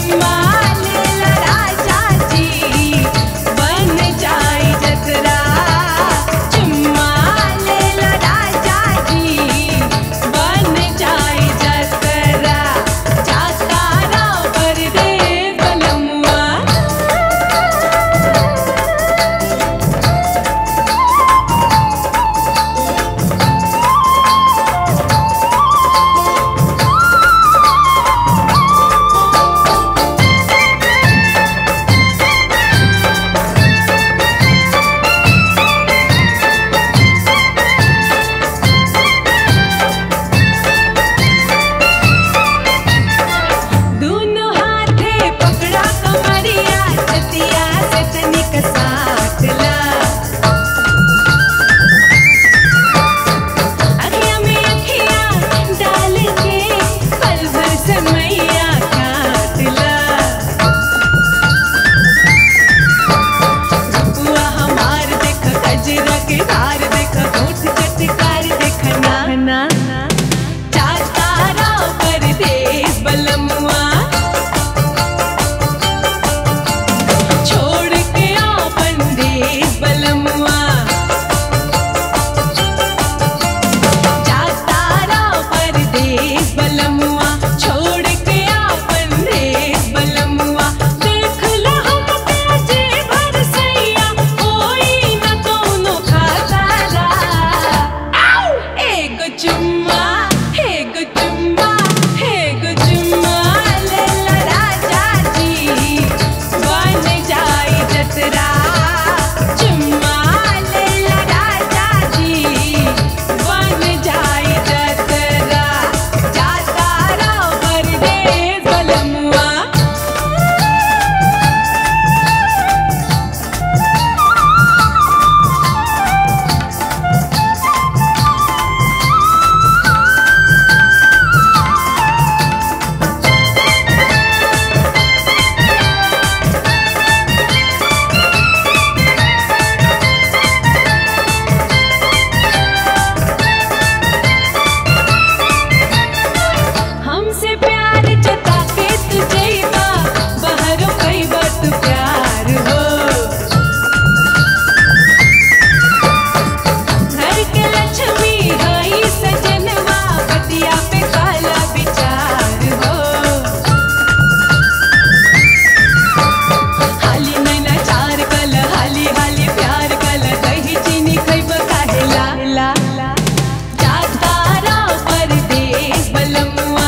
चुम्मा लेला राजा जी बन जाई जतरा चुम्मा लेला राजा जी बन जाई जतरा जातारा पर दे बलमुआ दोनों हाथे पकड़ा कमरिया छतिया से तनिक साथ ला अखिया में अखिया डाल के पल भर समैया काट ला रुपुआ हमार देख गजरा के धार देख होठ चटकार देख ना ना चातारा परदेस बलमुआ छोड़ के आपन देश बलमुआ चातारा परदेस बलमुआ छोड़ के आपन देश बलमुआ देख ला हम काजे भर सैया कोई न कौनो खातारा एगो चुम्मा एगो चुम्मा एगो चुम्मा लेला राजा जी बन जाई जतरा चुम्मा लेला राजा जी बन जाई जतरा जातारा परदेस बलमुआ हमसे प्यार जता के तुझे बा बाहर कई बात प्यार हो घर के लक्ष्मी हई सजनवा बतिया पे काला विचार हो हाली नैना चार कल हाली हाली प्यार कल दही चीनी खैब काहे ला ला जातारा परदेस बलमुआ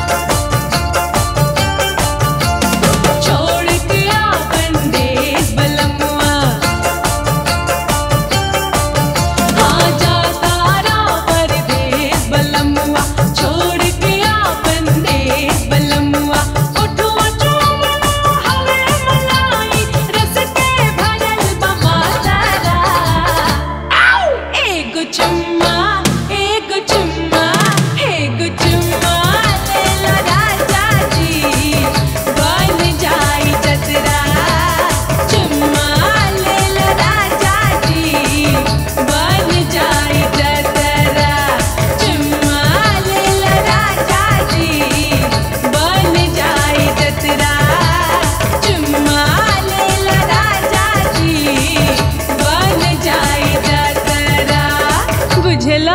छोड़ के आपन देश बलमुआ हाँ जातारा परदेस बलमुआ छोड़ के आपन देश बलमुआ उठो चुमना हवे मलाई रस के भरल बमातारा एगो चुम्मा एगो चुम्मा एगो चुम्मा लेला राजा जी बन जाई जतरा चुम्मा लेला राजा जी बन जाई जतरा चुम्मा लेला राजा जी बन जाई जतरा चुम्मा लेला राजा जी बन जाई जतरा बुझला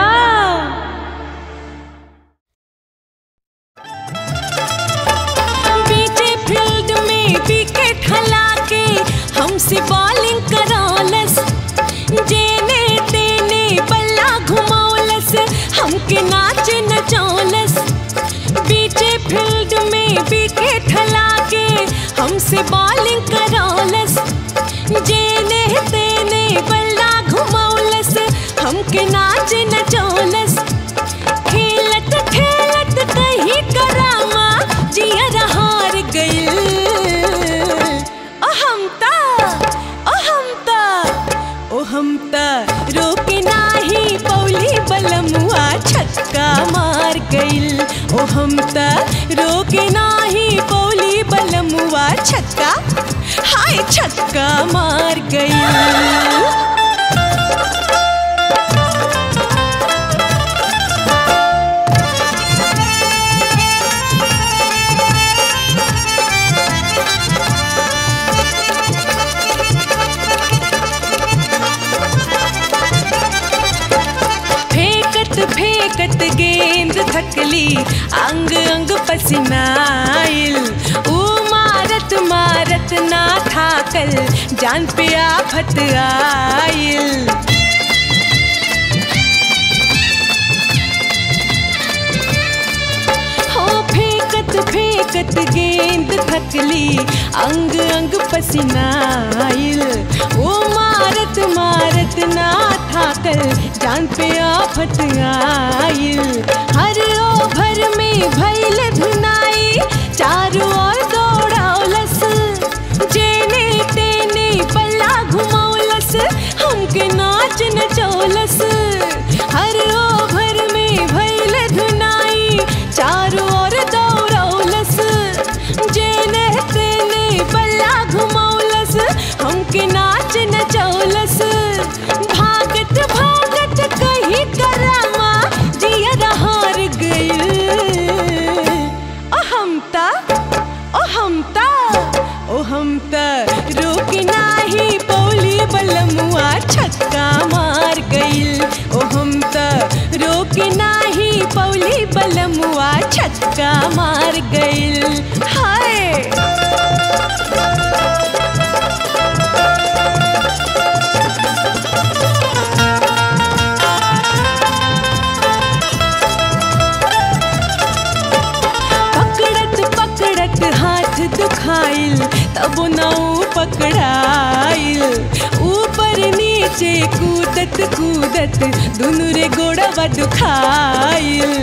बीचे फील्ड में विकेट हला के हमसे बॉलिंग करौलस जेने तेने बल्ला घुमौलस हमके नाच नचौलस बीचे फील्ड में विकेट हला के हमसे बॉलिंग करौलस जेने तेने बल्ला घुमौलस हमके नाच नचौलस खेलत खेलत कहीं करामा जियर हार गइल ओ हम ता ओ हम ता ओ हम ता रोके नाही पौली बलमुआ छक्का मार गइल ओ हम ता रोके नाही पौली बलमुआ छक्का हाय छक्का मार गइल अंग अंग पसीनाइल ऊ मारत मारत ना थाकल जान पे आफत आइल हो फेंकत फेंकत गेंद थकली अंग अंग पसीनाइल वो मारत मारत ना थाकल जान पे आफत आइल हर ओभर में भैल धुनाई चारों ओर दौड़ौलस जेने तेने पल्ला घुमौलस हमके नाच नचौलस हर ओभर में भैल धुनाई चारों ओर दौड़ौलस जेने तेने पल्ला घुमौलस हमके नाच नचौलस भागत भागत कहीं करामा जिया हार गइल ओ हमता ओ हमता ओ हमता रोक नाही पौली बलमुआ छक्का मार गइल ओ हमता रोक नाही पौली बलमुआ छक्का मार गइल हाय पकड़त पकड़त हाथ दुखाइल तब नाऊ पकड़ाइल ऊपर नीचे कूदत कूदत दुनु रे गोड़वा दुखाइल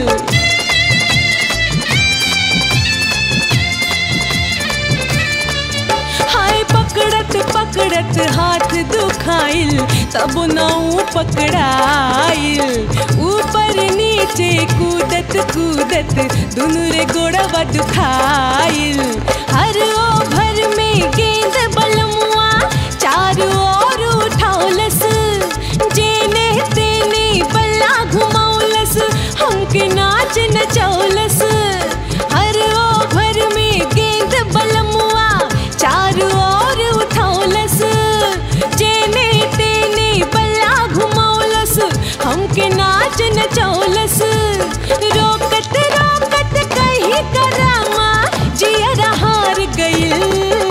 हाय पकड़त पकड़त हाथ दुखाइल तब नाऊ पकड़ाइल ऊपर नीचे कूदत कूदत दुनु रे गोड़वा दुखाइल हर ओभर में गेंद बलमुआ चारों ओर उठौलस जेने तेने बल्ला घुमौलस हमके नाच नचौलस हर ओभर में गेंद बलमुआ चारों ओर उठौलस जेने तेने बल्ला घुमौलस हमके नाच नचौलस रोकत रोकत कहीं करामा जिया हार गइल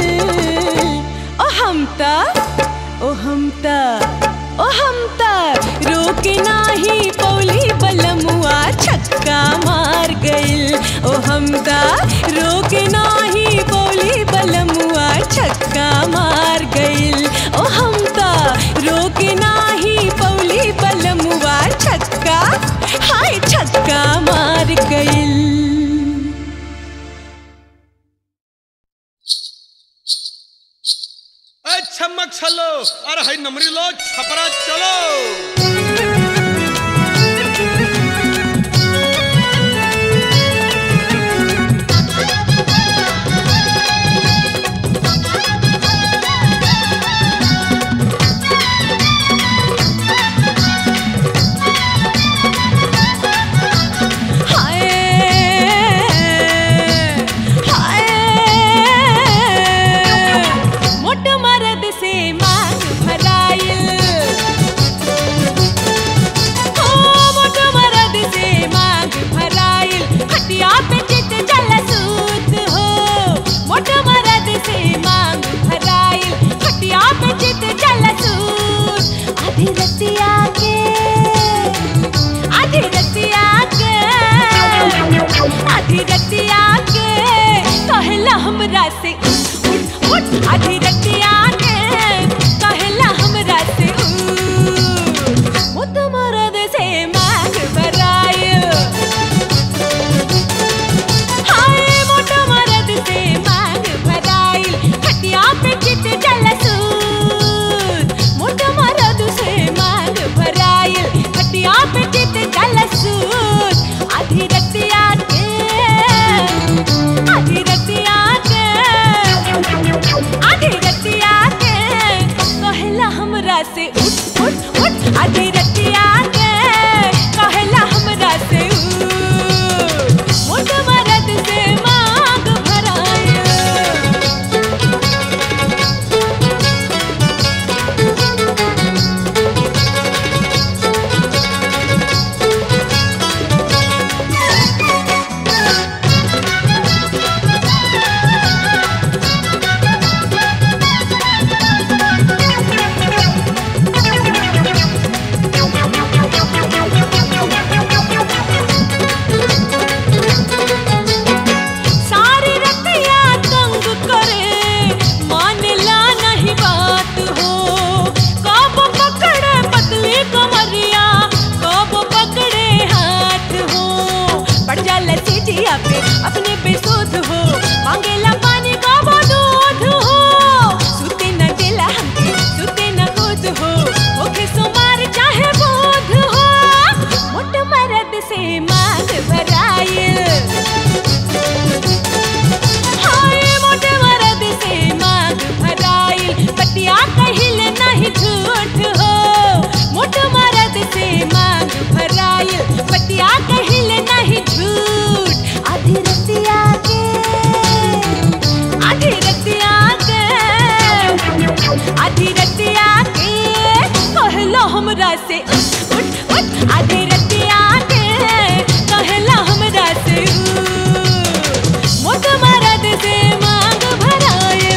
ओ हमता ओ हमता ओ हमता रोक नाही पौली बलमुआ छक्का मार गइल ओ हमता रोक नाही पौली बलमुआ छक्का मार गइल ओ हमता रोक नाही पौली बलमुआ छक्का हाय छक्का मार गइल ए छमक छलो अरे हाय नमरी लो छपरा चलो हाय हाय मोट मरद से मांग भराइल हो मोट मरद से मांग भराइल खटिया पे चित जलसूत हो मोट मरद से मांग भराइल खटिया पे चित जलसूत आधी रतिया के आधी रतिया के आधी रतिया के कहला हमरा से उठ उठ आधी रतिया के कहला हमरा से उठ मुत मरद से मांग भराइल हाय मोट मरद से मांग भराइल खटिया पे चित जलसूत मोट मरद से मांग भराइल खटिया पे चित जलसूत आधी रतिया के आधी रतिया के आधी रतिया हमरा से उठ उठ उठ आधे रतिया के कहेला हमरा से उठ। मोट मरद से मांग भराए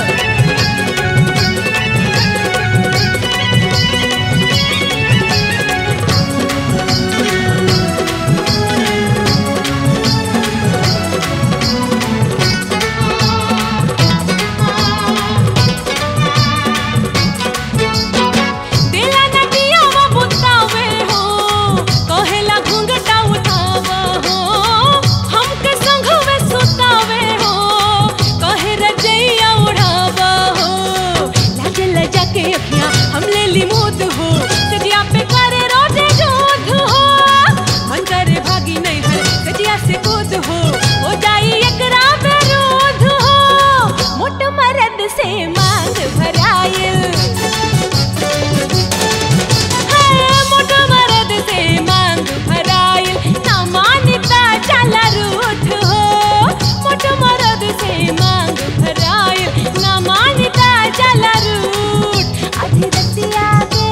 दिला नदिया वा बुतावे हो कहेला घुंघटा उठावा हो हमके संघवे सुतावे हो कहे रजैया उड़ावा हो लागे लजा के अखियां हम ले ली मुद हो सजिया पे करे रोजे जोध हो मन करे भागी नहीं है सजिया से कूद हो हो जाई एकरा विरोध हो मोट मरद से मांग भराइल मोट मरद से मांग भराइल ना मानता चला रूठ हो मोट मरद से मांग भराइल ना मानता चला रूठ आधी रतिया के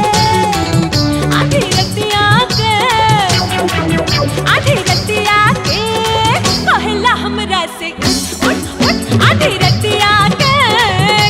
आधी रतिया के आधी रतिया के कहला हमरा से उठ उठ आधी रतिया के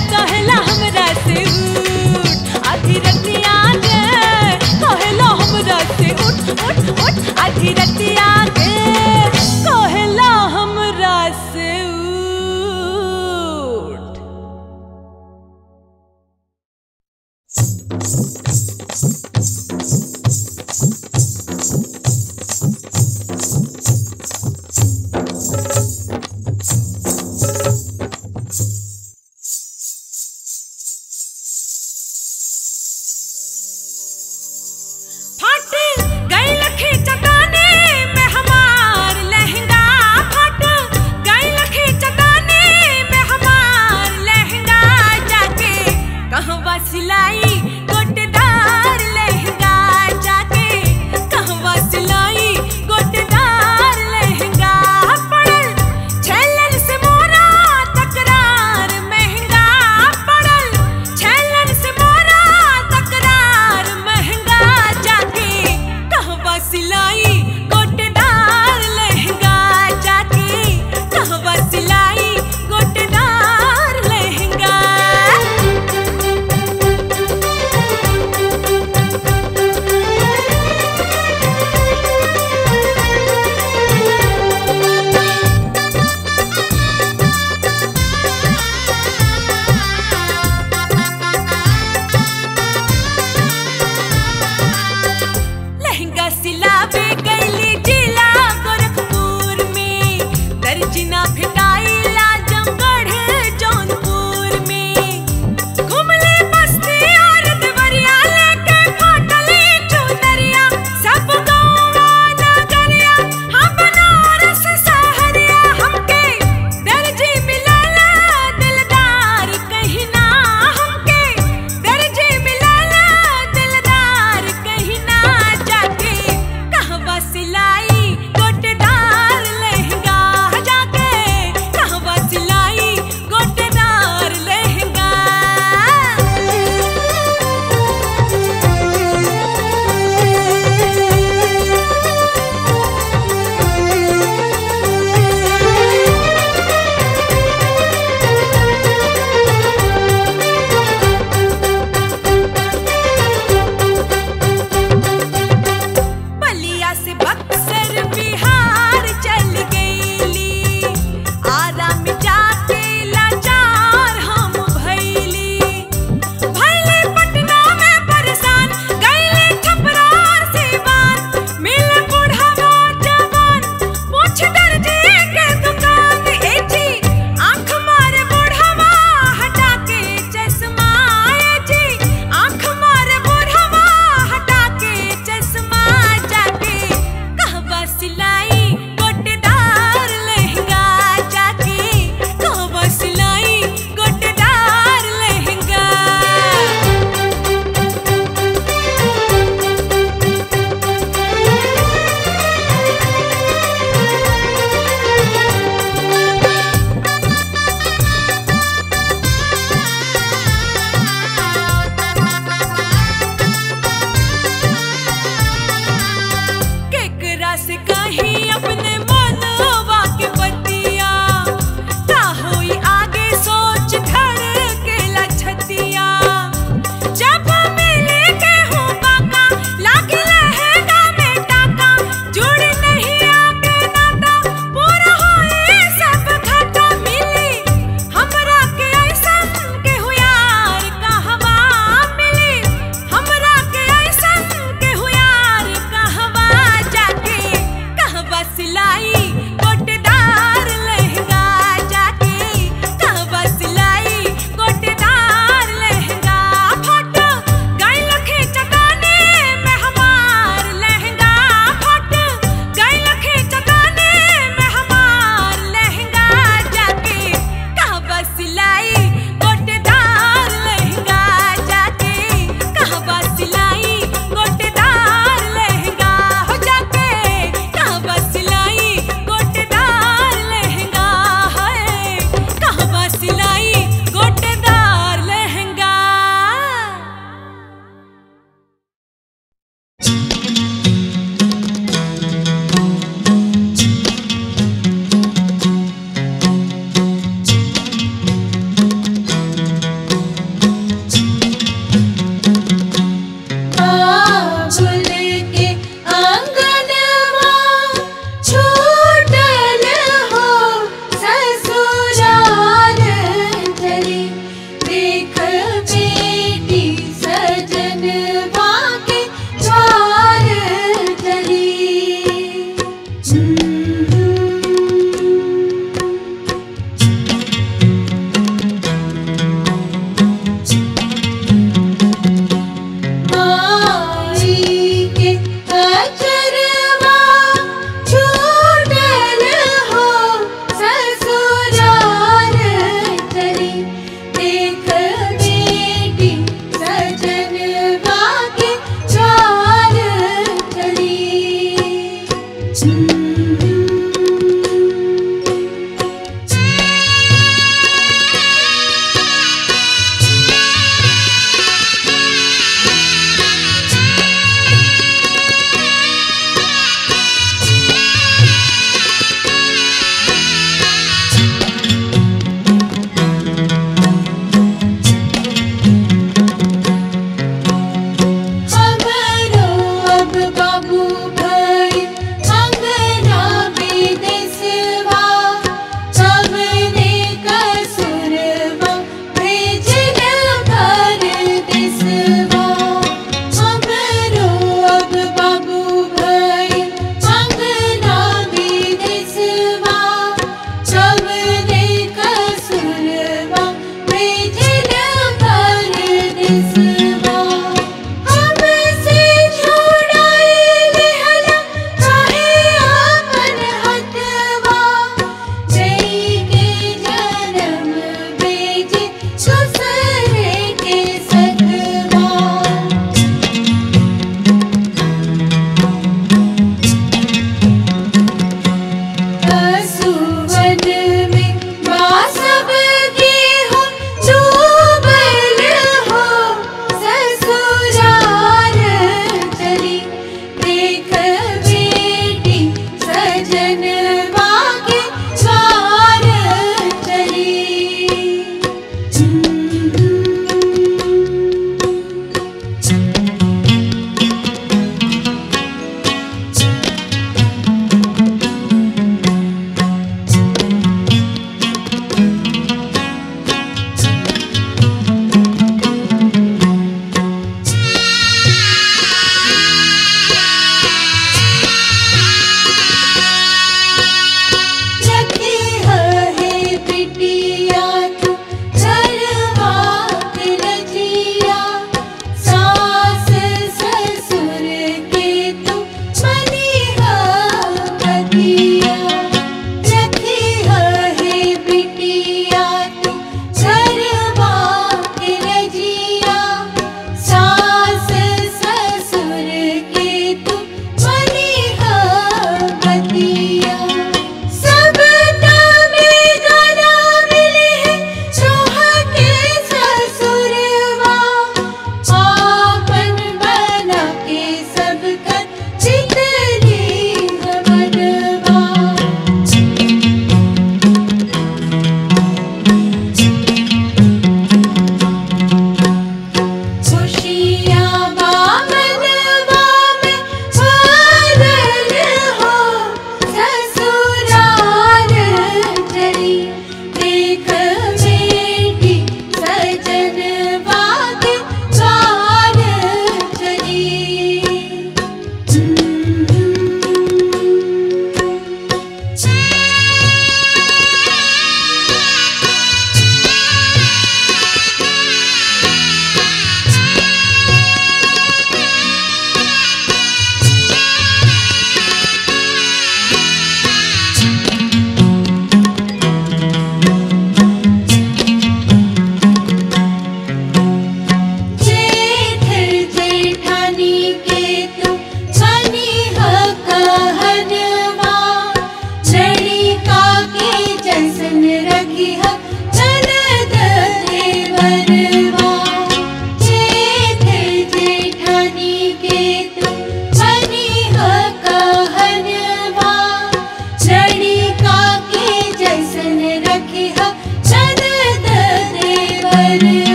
रखी है बिटिया तू घर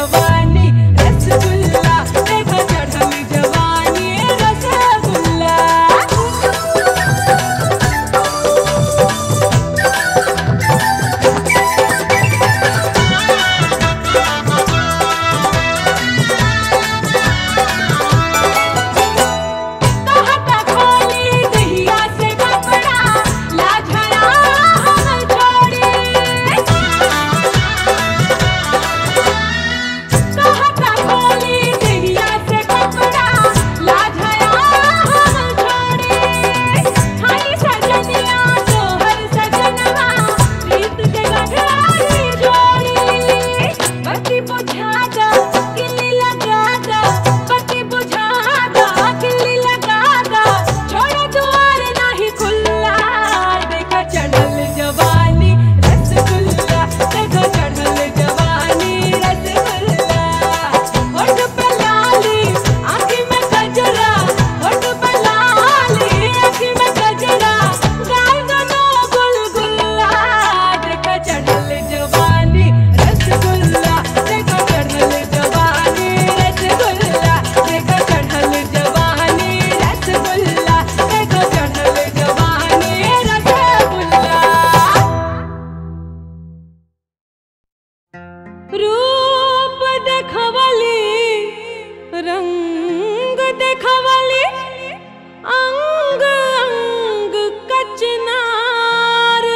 जवानी रसगुल्ला देखो चढ़ल जवानी रसगुल्ला कहता खोली दहिया से कपड़ा लाझरा हम छोड़ी कहता खोली दहिया से कपड़ा लाझरा हम छोड़ी हाय सजनिया तोहर सजनवा प्रीत के गठरी जोड़ी बत्ती बुझा दो किल्ली लगा दो बत्ती बुझा दो किल्ली लगा दो छोड़ दुआर नाही खुल्ला देखो चढ़ल जवानी रसगुल्ला देखो चढ़ल जवानी रसगुल्ला होठ पे लाली आँखी में गजरा होठ पे लाली आँखी में गजरा गाल गनो गुलगुल्ला देखो चढ़ल जवानी रसगुल्ला देखो चढ़ल जवानी रसगुल्ला देखो चढ़ल जवानी रसगुल्ला देखो चढ़ल जवानी रसगुल्ला रूप देखवली रंग देखवली अंग अंग कचनार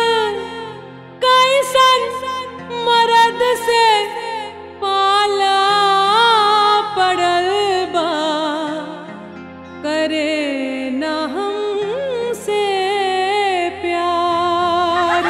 कैसन मरद से पाला पड़ल बा करे न हमसे प्यार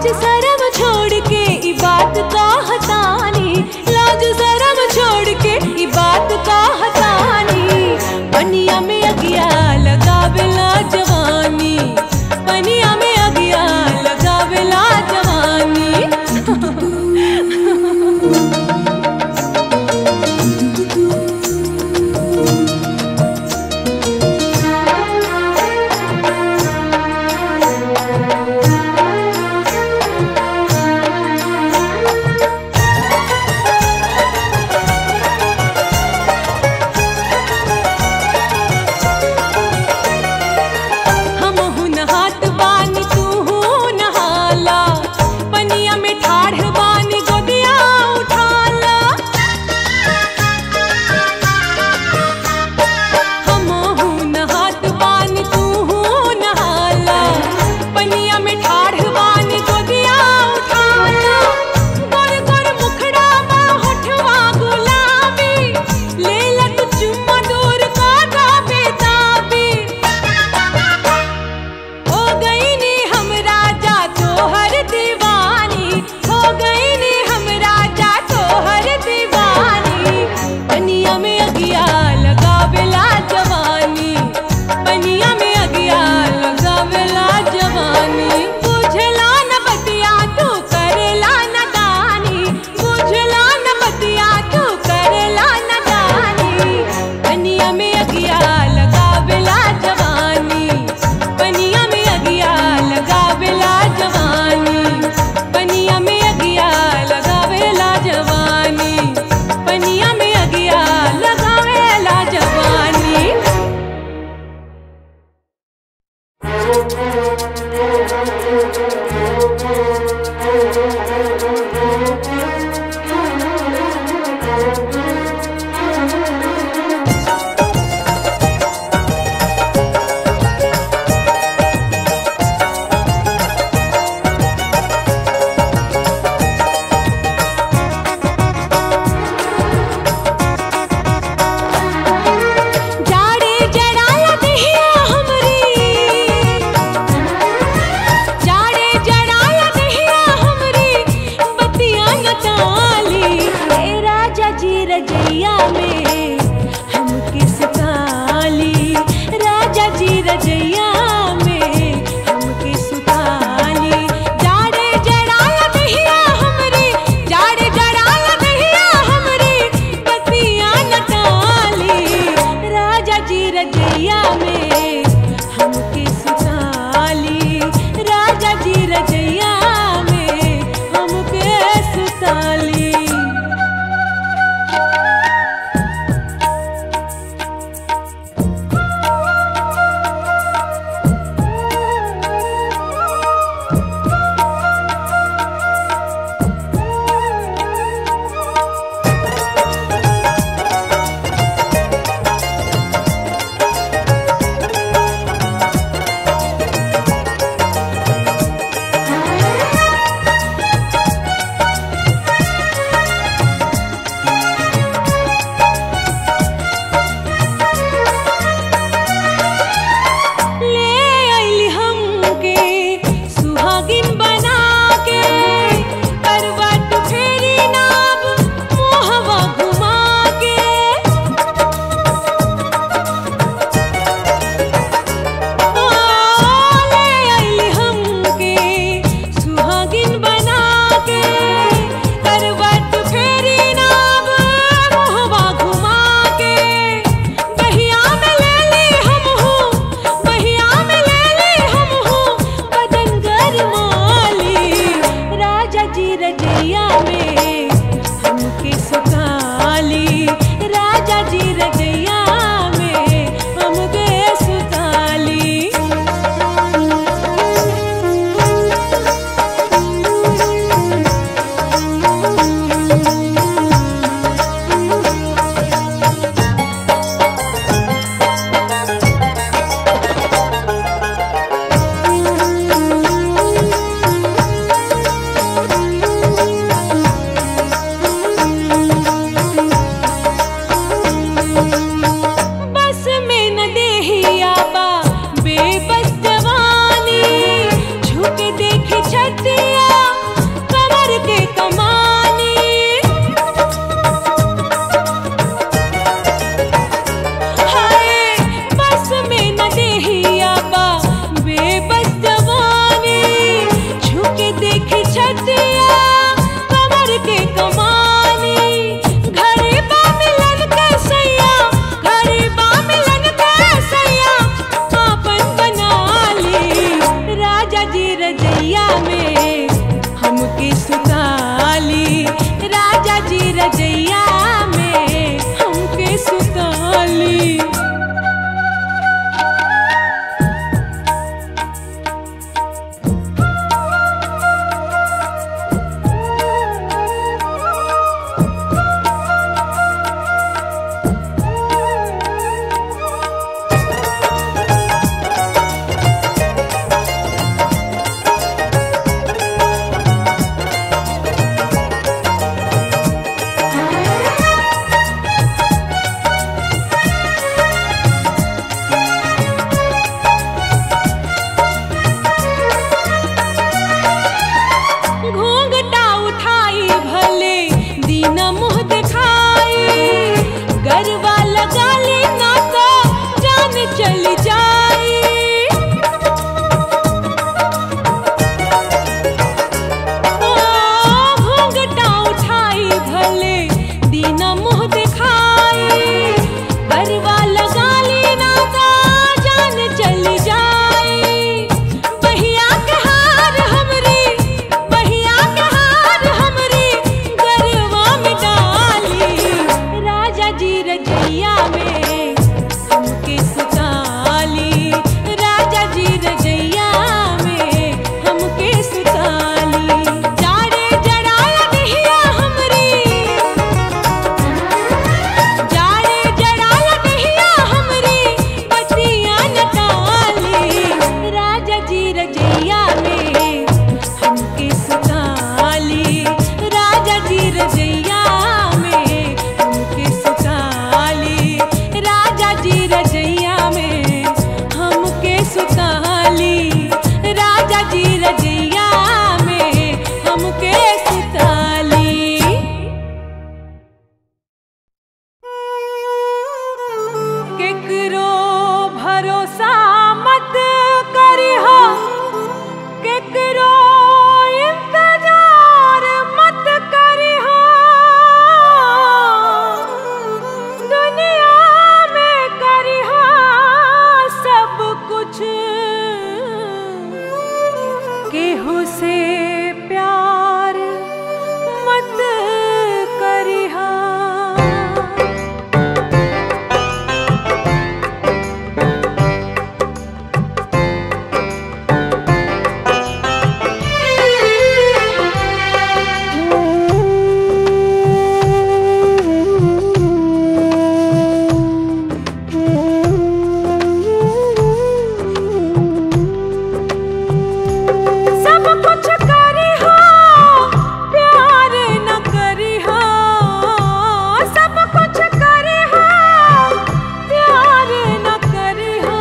लाज शरम छोड़ के ई बात का हतानी लाज शरम छोड़ के ई बात का हतानी पनिया में अगिया लगावेला जवानी पनिया में अगिया लगावेला जवानी के सुताली केकरो भरोसा मत करिहा केकरो इंतजार मत करिहा दुनिया में करिहा सब कुछ केहू से प्यार मत करिहा सब कुछ करी हो प्यार न करी हो सब कुछ करी हो प्यार न करी हो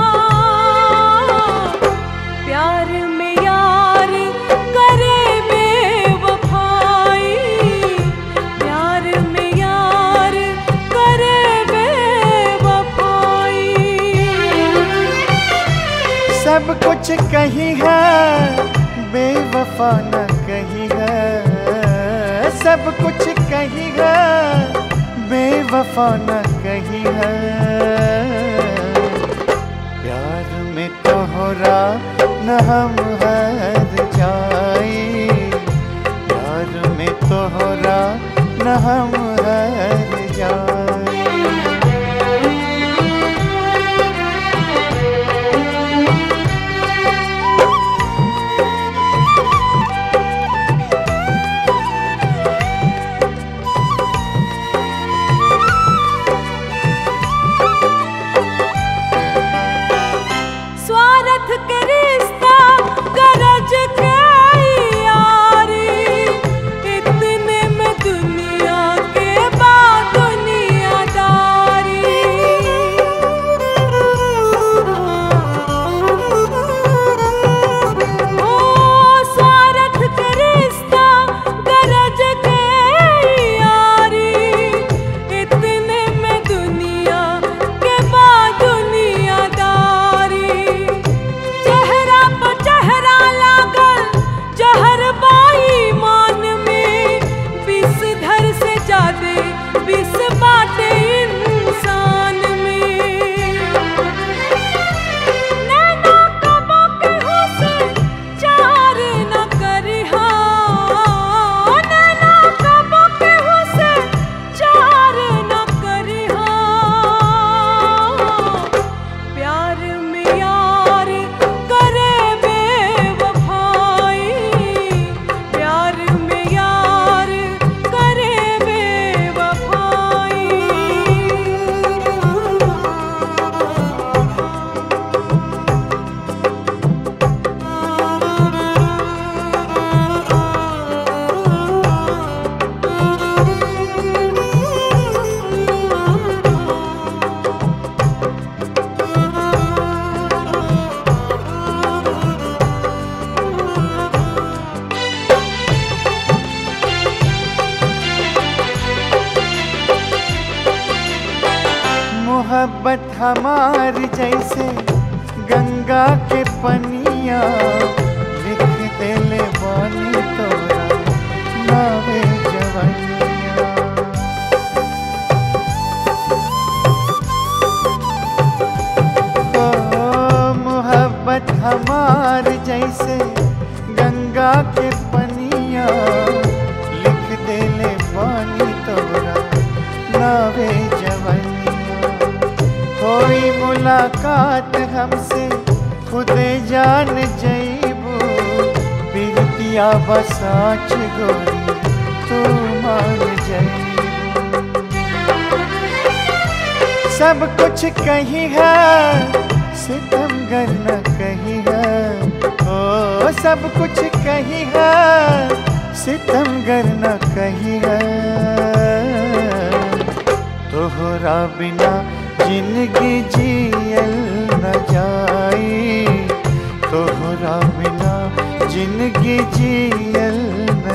प्यार में यार करे बेवफाई प्यार में यार करे बेवफाई सब कुछ कही है बेवफा न कही है सब कुछ कही है बेवफा न कही है प्यार में तोहरा न हम हर जाई प्यार में तोहरा न हम हर जाई स्वार्थ के रिश्ता गरज के यारी इतने में दुनिया के बाद दुनियादारी ओ स्वार्थ के रिश्ता गरज के यारी इतने में दुनिया के बाद दुनियादारी चेहरा पर चेहरा लागल जहर बाई मान में विष धर से जादे विष बाटे इंसान में नैना कबो केहू से चार न करिहा नैना कबो केहू से चार न करिहा प्यार में यार करे बेवफाई प्यार में यार करे बेवफाई मोहब्बत हमार जैसे गंगा के पनिया लिख देले बानी तोरा नावे जवनिया ओ मोहब्बत हमार जैसे गंगा के पनिया लिख देले बानी तोरा नावे जवनिया होई मुलाकात हमसे खुदे जान जईबू बिरतिया बसाच गोरी तू मान जईबू सब कुछ कही है सितमगर न कही है ओ सब कुछ कही है सितमगर न कही है तोहरा बिना जिंदगी जियल न जाई तोहरा बिना जिंदगी जियल न